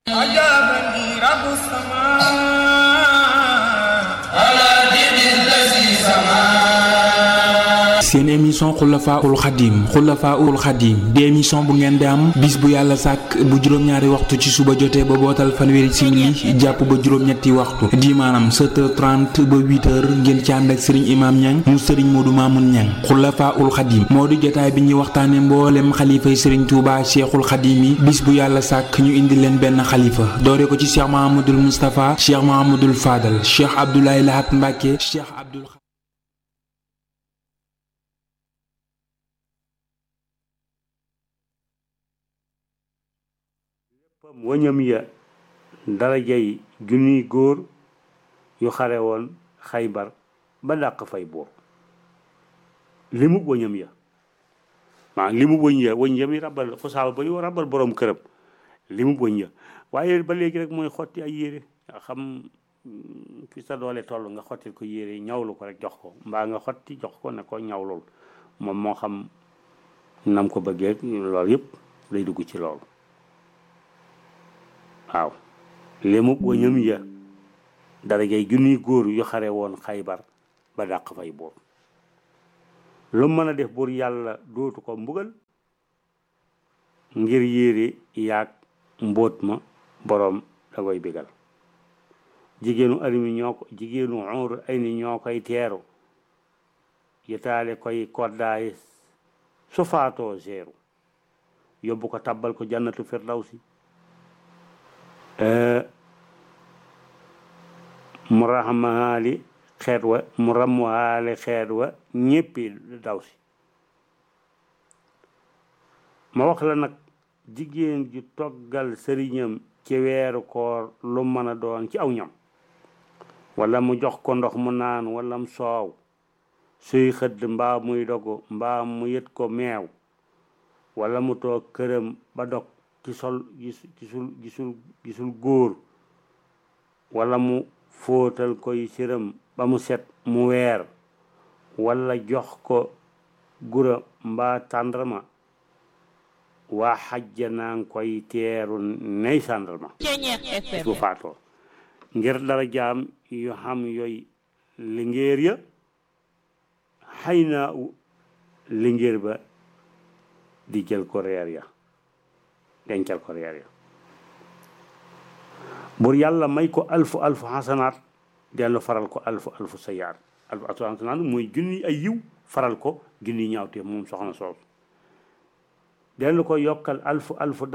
أجابني رب السماء على دين الذي سماه seen émission xulafaul xadim xulafaul xadim di émission bu ngeen di am bis bu yàlla sàkk bu juróom-ñaari waxtu ci suba jotee ba bootal fanweeri simili jàpp ba juróom-ñetti waxtu di maanaam 7h30 ba 8h ngeen ci ànd ak sëriñ imaam ñang mu sëriñ moodu maamun ñang xulafaul xadim moo di jotaay bi ñuy waxtaane mboolem xalifay sëriñ tuuba cheikhul xadim yi bis bu yàlla sàkk ñu indi leen benn xalifa doore ko ci cheikh mahamadul moustapha cheikh mahamadul fadal cheikh abdoulaye lahat mbàkke cheikh abdul wañam ya darajay junniy góor yu xare woon xaybar ba dàq fay buur limub wañam ya maa limub wëñ ya wëñ ya mi rabal xusaaba ba ñu rabal borom këram limub wëñ ya waaye ba léegi rek mooy xotti ay yére nga xam fi sa doole toll nga xottil ko yére ñawlu ko rek jox ko mbaa nga xotti jox ko ne ko ñawlul moom moo xam nam ko bëggee loolu yëpp lay dugg ci loolu waaw lému wañam ya darajay junniy góor yu xare woon xaybar ba dàq fay buur lu mën a def buur yàlla dootu ko mbugal ngir yére yaag mbóot ma boroom da koy bigal jigéenu alimi ñoo ko jigéenu uur ay ni ñoo koy teeru yitaale koy koddaay su faatoo seeru yóbbu ko tabbal ko jannatu firdawsi mu raxmaali xeet wa mu ramwaale xeet wa ñéppi daw si ma wax la nag jigéen ju toggal sëriñam ci weeru koor lu mën a doon ci aw ñam wala mu jox ko ndox mu naan wala mu soow suy xëdd mbaa muy dogu mbaa mu yët ko meew wala mu toog këram ba dog ci sol gisul gisul gisul góor wala mu fóotal koy siram ba mu set mu weer wala jox ko gura mbaa tàndarma waa xajja naa ngi koy teeru ney sàndarma su faatoo ngir dara jaam yu xam yooy lingéer ya xay naa u lingéer ba di jël ko reer ya dencal ko reer ya bur yàlla may ko alfu alfu xasanaat dellu faral ko alfu alfu sayaat alfu alfu xasanaat mooy junni ay yiw faral ko junni ñaawte moom soxna soos dellu ko yokkal alfu alfu